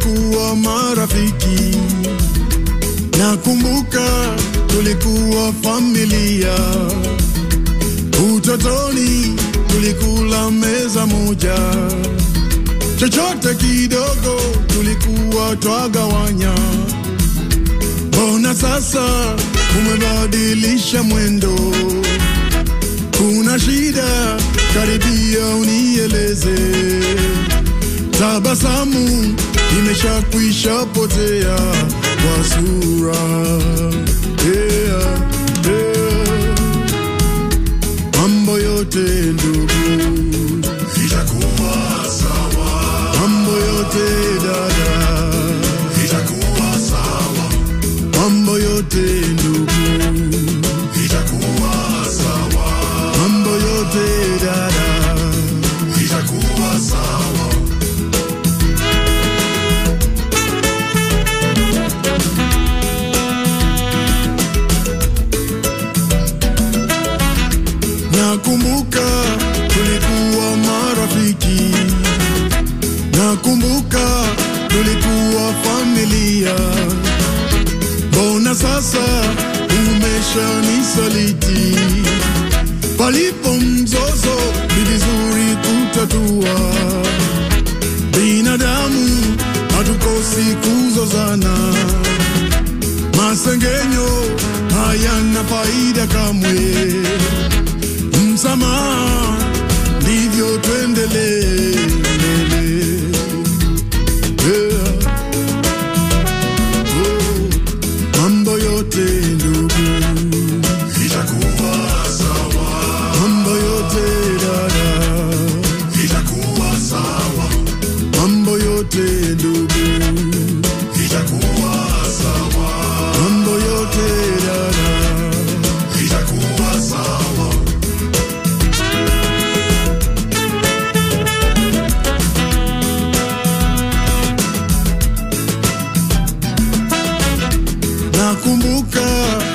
tulikuwa marafiki, nakumbuka tulikuwa familia. Utotoni tulikula meza moja, chochote kidogo tulikuwa twagawanya. Mbona sasa umebadilisha mwendo? Kuna shida? Karibia unieleze. Tabasamu imeshakwisha potea kwa sura. Yeah, yeah. Mambo yote ndugu itakuwa sawa. Mambo yote dada itakuwa sawa. Mambo yote ndugu itakuwa sawa. Mambo yote dada itakuwa sawa. Nakumbuka tulikuwa marafiki, nakumbuka tulikuwa familia. Mbona sasa umeshanisaliti? Palipo mzozo ni vizuri kutatua. Binadamu hatukosi kuzozana, masengenyo hayana faida kamwe msamaha, ndivyo tuendelee mbele. Yeah. Oh, mambo yote ndugu itakuwa sawa, mambo yote dada itakuwa sawa, mambo yote ndugu itakuwa sawa, mambo yote dada itakuwa sawa. Nakumbuka